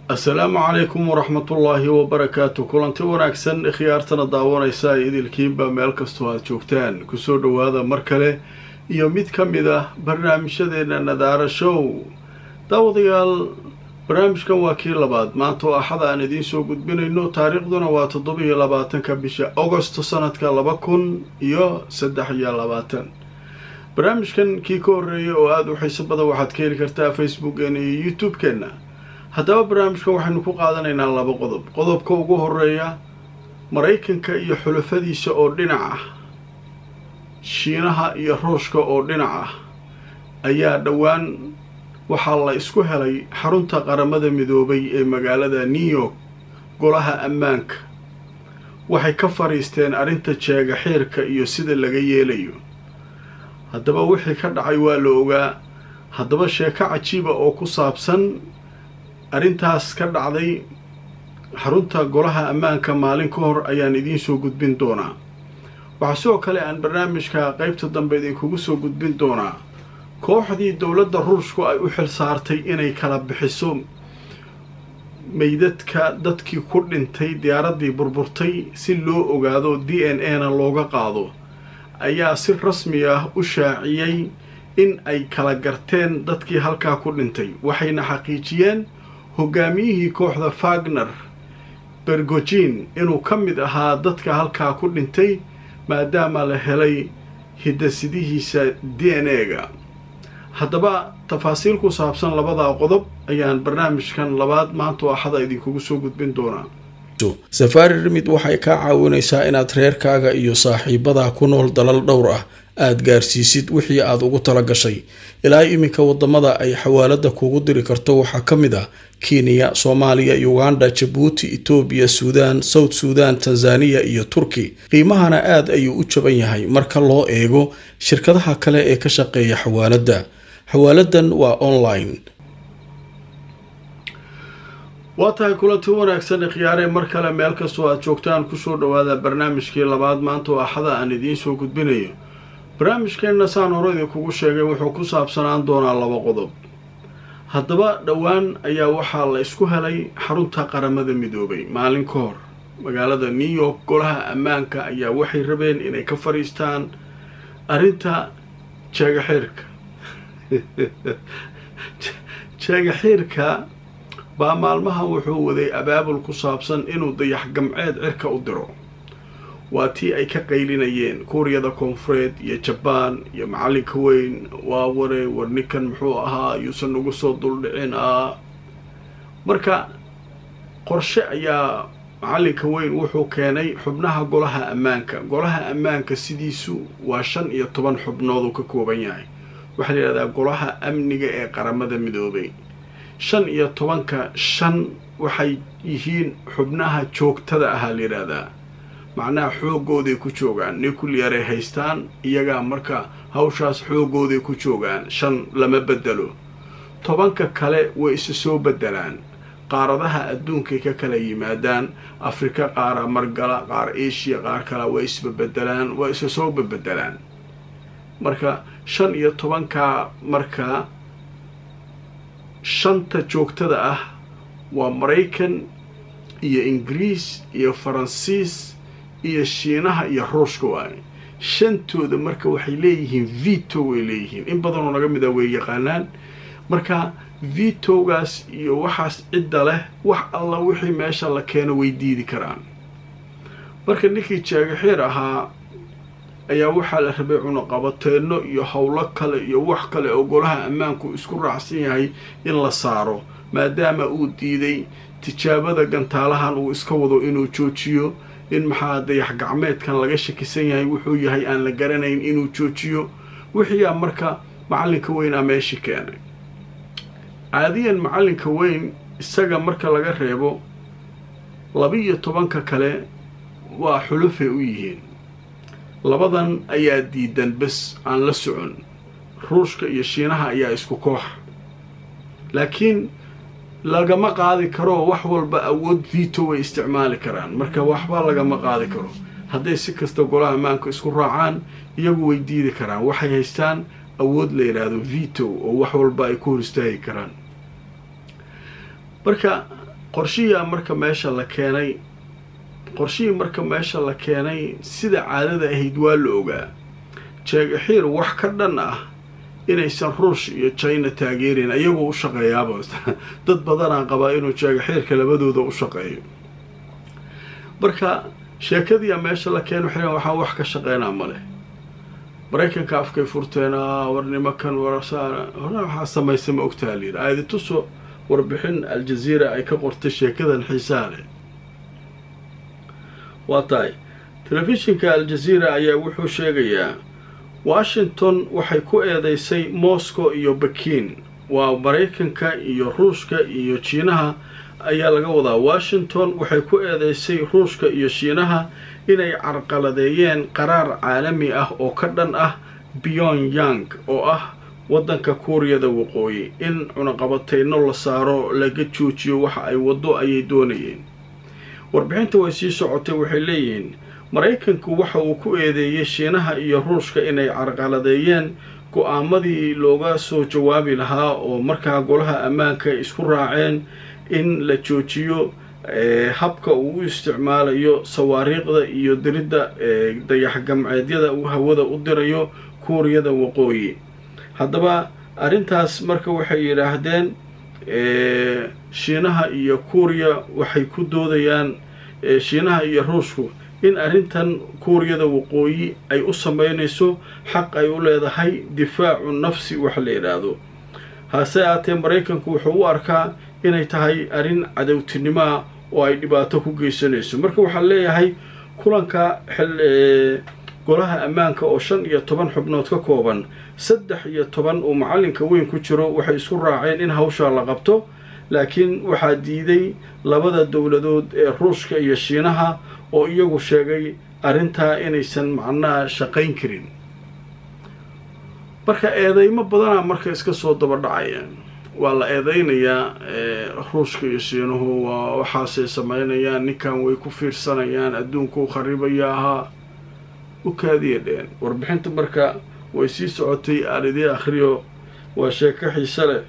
assalaamu calaykum waraxmatullaahi wabarakaatu kulanti wanaagsan khiyaartana daawanaysa idilkiinba meel kastoo aad joogtaan kusoo dhowaada mar kale iyo mid ka mid ah barnaamijyadeena nadaara show daawadayaal barnaamijkan waa kii labaad maanta oo axada aan idiin soo gudbinayno taariikhduna waa toddobiyo labaatanka bisha agosto sanadka laba kun iyo saddex iyo labaatan barnaamijkan kii ka horreeyay oo aada u xiiso badan waxaad ka heli kartaa facebookeena iyo youtube-keenna haddaba barnaamijkan waxaynu ku qaadanaynaa laba qodob qodobka ugu horeeya maraykanka iyo xulafadiisa oo dhinac ah shiinaha iyo ruushka oo dhinac ah ayaa dhowaan waxaa la isku helay xarunta qaramada midoobay ee magaalada new york golaha ammaanka waxay ka fadhiisteen arrinta jeega xiirka iyo sida laga yeelayo haddaba wixii ka dhacay waa la ogaa haddaba sheeko cajiiba oo ku saabsan arrintaas ka dhacday xarunta golaha ammaanka maalin ka hor ayaan idiin soo gudbin doonaa waxaa sidoo kale aan barnaamijka qeybta dambe idinkugu soo gudbin doonaa kooxdii dowladda ruushku ay u xil saartay inay kala bixiso meydadka dadkii ku dhintay diyaaraddii burburtay si loo ogaado d n a na looga qaado ayaa si rasmi ah u shaaciyey in ay kala garteen dadkii halkaa ku dhintay waxayna xaqiijiyeen hogaamiyihii kooxda fagner bergojin inuu ka mid ahaa dadka halkaa ku dhintay maadaama la helay hidasidihiisa d n a-ga haddaba tafaasiil ku saabsan labadaa qodob ayaan barnaamijkan labaad maanta axada idinkugu soo gudbin doonaa safaari rimid waxay kaa caawinaysaa inaad reerkaaga iyo saaxiibadaa ku nool dalal dhowr ah aada gaarsiisid wixii aad ugu tala gashay ilaa iminka wadamada ay xawaalada kugu diri karto waxaa ka mid ah kenya soomaaliya uganda jabuuti etoobiya suudaan south suudan tanzaniya iyo turki qiimahana aad ayuu u jaban yahay marka loo eego shirkadaha kale ee ka shaqeeya xawaalada xawaaladan waa online waa tahay kulanti wanaagsan khiyaaree mar kale meel kastoo aad joogtaan kusoo dhawaada barnaamijkii labaad maanta oo axada aan idiin soo gudbinayo barnaamijkeenna saan hore idinkugu sheegay wuxuu ku saabsanaan doonaa laba qodob haddaba dhowaan ayaa waxaa la isku helay xarunta qaramada midoobay maalin ka hor magaalada new york golaha ammaanka ayaa waxay rabeen inay ka fadhiistaan arrinta jeega xiirka jeega xiirka baa maalmahan wuxuu waday abaabul ku saabsan inuu dayax gamceed cirka u diro waa tii ay ka qaylinayeen kuuriyada koonfureed iyo jabaan iyo macalinka weyn waa ware war ninkan muxuu ahaa yuusan ugu soo duldhicin ah marka qorshe ayaa macalinka weyn wuxuu keenay xubnaha golaha ammaanka golaha ammaanka sidiisu waa shan iyo toban xubnood uu ka kooban yahay waxaa la yidhahdaa golaha amniga ee qaramada midoobay shan iyo tobanka shan waxay yihiin xubnaha joogtada ahaa la yidhaahdaa macnaha xoogooday ku joogaan nuclearay haystaan iyagaa marka hawshaas xoogooday ku joogaan shan lama bedelo tobanka kale way isa soo bedelaan qaaradaha adduunkay ka kala yimaadaan afrika qaara margala qaar asia qaar kale way isbabedelaan waa isa soo babedelaan marka shan iyo tobankaa marka shanta joogtada ah waa maraykan iyo ingiriis iyo faransiis iyo shiinaha iyo ruushka waaye shantooda marka waxay leeyihiin vito way leeyihiin in badanoo naga mid a way yaqaanaan marka vitogaas iyo waxaas cidda leh wax alla wixii meesha la keeno way diidi karaan marka ninkii jeegaxiir ahaa ayaa waxaa la rabay cunaqabateenno iyo howlo kale iyo wax kale oo golaha ammaanku isku raacsan yahay in la saaro maadaama uu diiday tijaabada gantaalahan uu iska wado inuu joojiyo in maxaa dayax gacmeedkan laga shakisan yahay wuxuu yahay aan la garanayn inuu joojiyo wixiiaa marka macalinka weynaa meeshii keenay caadiyan macalinka weyn isaga marka laga reebo laba-iyo tobanka kale waa xulufay u yihiin labadan ayaa diidan bes aan la socon ruushka iyo shiinaha ayaa isku koox laakiin lagama qaadi karo wax walba awood vito way isticmaali karaan marka waxba lagama qaadi karo hadday si kasta golaha ammaanka isku raacaan iyagu way diidi karaan waxay haystaan awood la yidhaahdo vito oo wax walba ay ku hor istaagi karaan marka qorshihiia marka meesha la keenay qorshihii marka meesha la keenay sida caadada ahayd waa la ogaa jeegaxiir wax ka dhan ah inaysan ruush iyo china taageerin ayagoo u shaqeeyaaba dad badanaa qabaa inuu jeegaxiirka labadooda u shaqeeyo marka sheekadiia meesha la keen waxay waxaan wax ka shaqeynaa male maraykanka afkay furteenaa war nimankan warsaa hore waxaa samaysa ma ogtaha layidhi aadi tuso warbixin aljaziira ay ka qortay sheekadan xiisaha leh waa tahay telefishinka aljaziira ayaa wuxuu sheegayaa washington waxay ku eedeysay moscow iyo bakin waa maraykanka iyo ruushka iyo jiinaha ayaa laga wadaa washington waxay ku eedeysay ruushka iyo shiinaha inay carqaladeeyeen qaraar caalami ah oo ka dhan ah pyongyang oo ah waddanka kuuriyada waqooyi in cunaqabateyno la saaro laga joojiyo waxa ay waddo ayay doonayeen warbixinta way sii socotay waxay leeyihiin maraykanku waxa uu ku eedeeyey shiinaha iyo ruushka inay carqaladeeyeen go-aamadii looga soo jawaabi lahaa oo markaa golaha ammaanka isku raaceen in la joojiyo habka uu u isticmaalayo sawaariiqda iyo diridda dayax gamceedyada uu hawada u dirayo kuuriyada waqooyi haddaba arrintaas marka waxay yidhaahdeen shiinaha iyo kuuriya waxay ku doodayaan shiinaha iyo ruushku in arrintan kuuriyada waqooyi ay u sameynayso xaq ay u leedahay difaacu nafsi wax la yidhaahdo hase aatee maraykanku wuxuu u arkaa inay tahay arrin cadowtinimoa oo ay dhibaato ku geysanayso marka waxaa leeyahay kulanka golaha ammaanka oo shan iyo toban xubnood ka kooban saddex iyo toban uu macallinka weyn ku jiro waxay isku raaceen in hawshaa la qabto laakiin waxaa diiday labada dowladood ee ruushka iyo shiinaha oo iyagu sheegay arrintaa inaysan macnaha shaqayn karin marka eedeymo badanaa marka iska soo daba dhacayaan waa la eedeynayaa ruushka iyo shiinuhu waa waxaasay sameynayaan ninkan way ku fiirsanayaan adduunka u kharibaya ahaa u kaadiya dheen warbixinta marka way sii socotay aan idii akhriyo waa sheeko xiise leh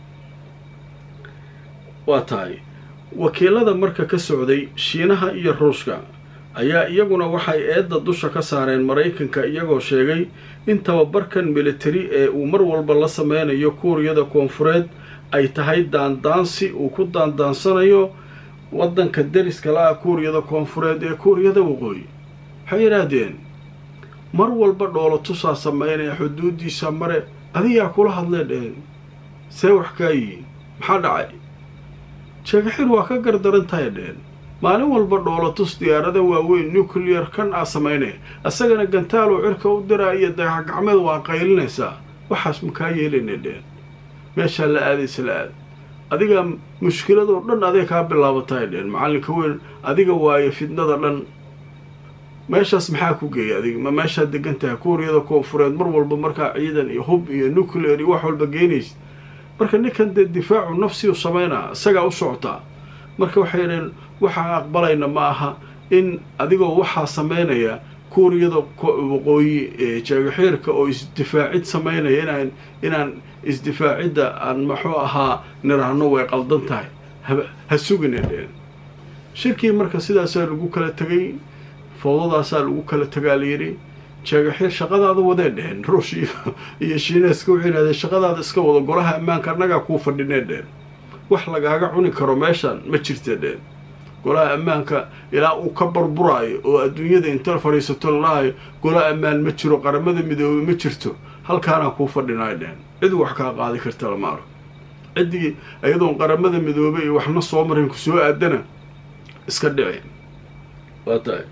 waa tahay wakiilada marka ka socday shiinaha iyo ruushka ayaa iyaguna waxay eedda dusha ka saareen maraykanka iyagoo sheegay in tababarkan militari ee uu mar walba la sameynayo kuuriyada koonfureed ay tahay daandaansi uu ku daandaansanayo waddanka deriska la-ah kuuriyada koonfureed ee kuuriyada waqooyi waxay yidhaahdeen mar walba dhoolo tusaa sameynaya xuduudiisa mare adigaa kula hadlee dheheen see wax kaa yihiin maxaa dhacay jeegaxir waa ka gardaran tahay dheheen maalin walba dhoolotus diyaarada waaweyn nuclear kan aa samaynaya isagana gantaaloo cirka u diraa iyo dayax gacmeed waa qaylinaysaa waxaas makaa yeelayna dheheen meeshaa la aadaysa la aad adiga mushkiladoo dhan aday kaa bilaabatay dheheen macallinka weyn adiga waayo fidnada dhan meeshaas maxaa ku geeyay adiga ma meeshaad degan tahay kuuriyada koonfureed mar walba markaa ciidan iyo hub iyo nuclear iyo wax walba geynaysa marka ninkan dee difaacu nafsi u sameynaa isagaa u socotaa marka waxay yidhaheen waxaan aqbalayna ma aha in adigoo waxaa sameynaya kuuriyada waqooyi jeegaxiirka oo isdifaacid sameynaya inaan inaan isdifaacidda aan maxuu ahaa niraahno way qaldan tahay ha sugina dheen shirkii marka sidaasaa lagu kala tegay fowdadaasaa lagu kala tagaa layidhi jeegaxiir shaqadaada wadee dheheen ruush iyo shiineeska waxay yidhahdeen shaqadaada iska wado golaha ammaanka annagaa kuu fadhinee dheen wax lagaaga cuni karo meeshaan ma jirta dheen golaha ammaanka ilaa uu ka barburaayo oo adduunyada inta fadhiisato lalahayo gola ammaan ma jiro qaramada midoobey ma jirto halkaanaa kuu fadhinaayo dheen cid wax kaa qaadi karta lama arko ciddii iyadoon qaramada midoobey iyo waxna soo marin ku soo aadana iska dhici waa tahay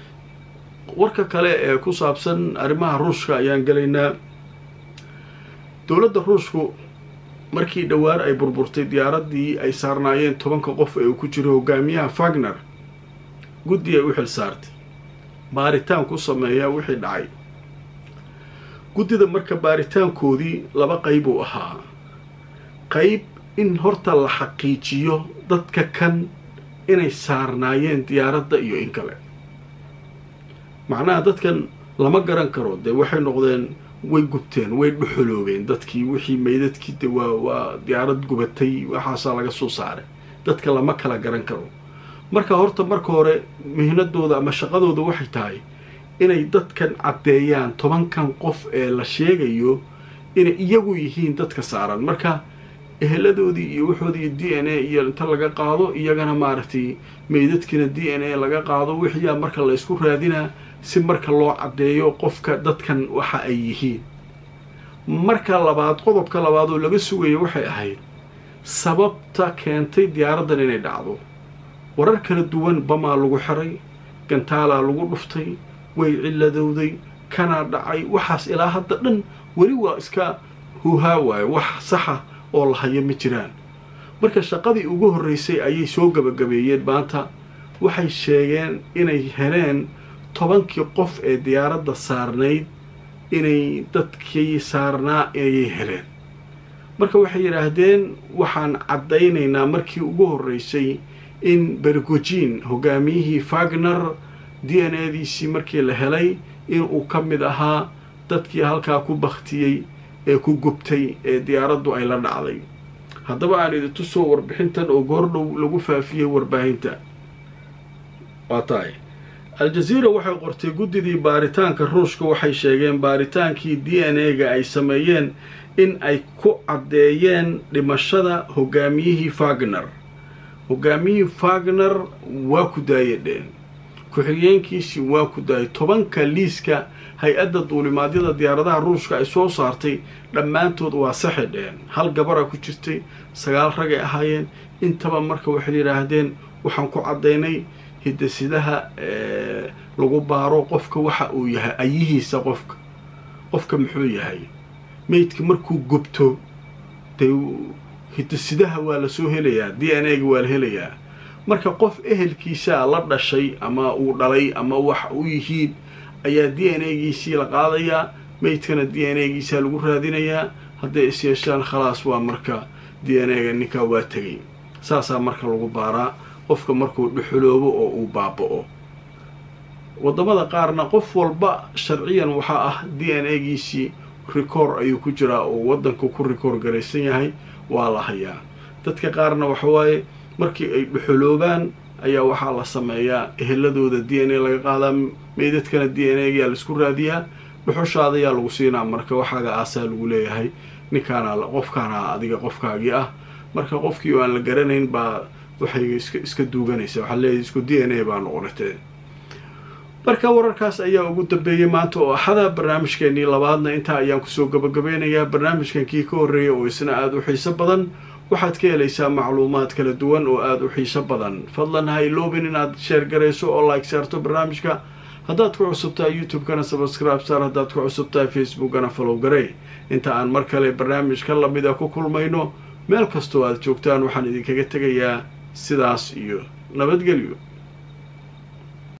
warka kale ee ku saabsan arrimaha ruushka ayaan gelaynaa dowladda ruushku markii dhowaan ay burburtay diyaaraddii ay saarnaayeen tobanka qof ee uu ku jiro hogaamiyaha fagner guddi ay u xil saartay baaritaan ku sameeyaa wixii dhacay guddida marka baaritaankoodii laba qayb uu ahaa qayb in horta la xaqiijiyo dadka kan inay saarnaayeen diyaaradda iyo in kale macnaha dadkan lama garan karo dee waxay noqdeen way gubteen way dhuxuloobeen dadkii wixii maydadkii de waa waa diyaarad gubatay waxaasaa laga soo saaray dadka lama kala garan karo marka horta marka hore mihnadooda ama shaqadooda waxay tahay inay dadkan caddeeyaan tobankan qof ee la sheegayo inay iyagu yihiin dadka saaran marka eheladoodii iyo waxoodii d n a iyo inta laga qaado iyagana maaragtay meydadkiina d n a laga qaado wixiyaa marka la ysku raadinaa si marka loo caddeeyo qofka dadkan waxa ay yihiin marka labaad qodobka labaad oo laga sugayo waxay ahayd sababta keentay diyaaraddan inay dhacdo warar kala duwan bamaa lagu xiray gantaalaa lagu dhuftay way cilladowday kanaa dhacay waxaas ilaa hadda dhan weli waa iska huuhaa waayo wax saxa oo la hayo ma jiraan marka shaqadii ugu horreysay ayay soo gabagabeeyeen maanta waxay sheegeen inay heleen tobankii qof ee diyaaradda saarnayd inay dadkii saarnaa ayay heleen marka waxay yidhaahdeen waxaan caddaynaynaa markii ugu horreysay in bergojin hogaamiyihii fagner d n a diisii markii la helay inuu ka mid ahaa dadkii halkaa ku baktiyey ee ku gubtay ee diyaaraddu ay la dhacday haddaba aan idin tusoo warbixintan oo goordhow lagu faafiyey warbaahinta waa tahay al-jaziira waxay qortay guddidii baaritaanka ruushka waxay sheegeen baaritaankii d n a-ga ay sameeyeen in ay ku caddeeyeen dhimashada hogaamiyihii fagner hogaamiyihii fagner waa ku daayadheen ku-xigeenkiisii waa ku daayay tobanka liiska hay-adda duulimaadyada diyaaradaha ruushka ay soo saartay dhammaantood waa saxidheen hal gabara ku jirtay sagaal ragay ahaayeen intaba marka waxay yidhaahdeen waxaan ku caddaynay hidasidaha lagu baaro qofka waxa uu yahay ayihiisa qofka qofka muxuu yahay meydka markuu gubto dee hidasidaha waa la soo helayaa d n a-ga waa la helayaa marka qof ehelkiisaa la dhashay ama uu dhalay ama wax u yihiin ayaa d n a-giisii la qaadayaa meydkana d n a-giisaa lagu raadinayaa hadday is yeeshaan khalaas waa marka d n a-ga ninkaa waa tegay saasaa marka lagu baaraa qofka markuu dhuxuloobo oo uu baaba-o waddamada qaarna qof walba sharciyan waxaa ah d n a-giisii record ayuu ku jiraa oo waddanka ku record garaysan yahay waa la hayaa dadka qaarna waxawaaye markii ay dhuxuloobaan ayaa waxaa la sameeyaa eheladooda d n a laga qaadaa meydadkana d n a-gayaa laisku raadiyaa dhuxushaada yaa lagu siinaa marka waxaaga aasaa lagu leeyahay ninkaana qofkaana adiga qofkaagii ah marka qofkii oo aan la garanayn baa waxay iska iska duuganaysaa waxaa leeyahay isku d n a baa noqonatee marka wararkaas ayaa ugu dambeeyey maanta oo axada barnaamijkeenii labaadna intaa ayaan kusoo gabagabeynayaa barnaamijkan kii ka horreeya oo isna aada u xiiso badan waxaad ka helaysaa macluumaad kala duwan oo aada u xiiso badan fadlan ha iloobin inaad sheer garayso oo like saarto barnaamijka haddaad ku cusubtahay youtube-kana subscribe saar haddaad ku cusubtahay facebook-ana follow garey inta aan mar kale barnaamijka lamida ku kulmayno meel kastoo aad joogtaan waxaan idinkaga tegayaa sidaas iyo nabadgelyo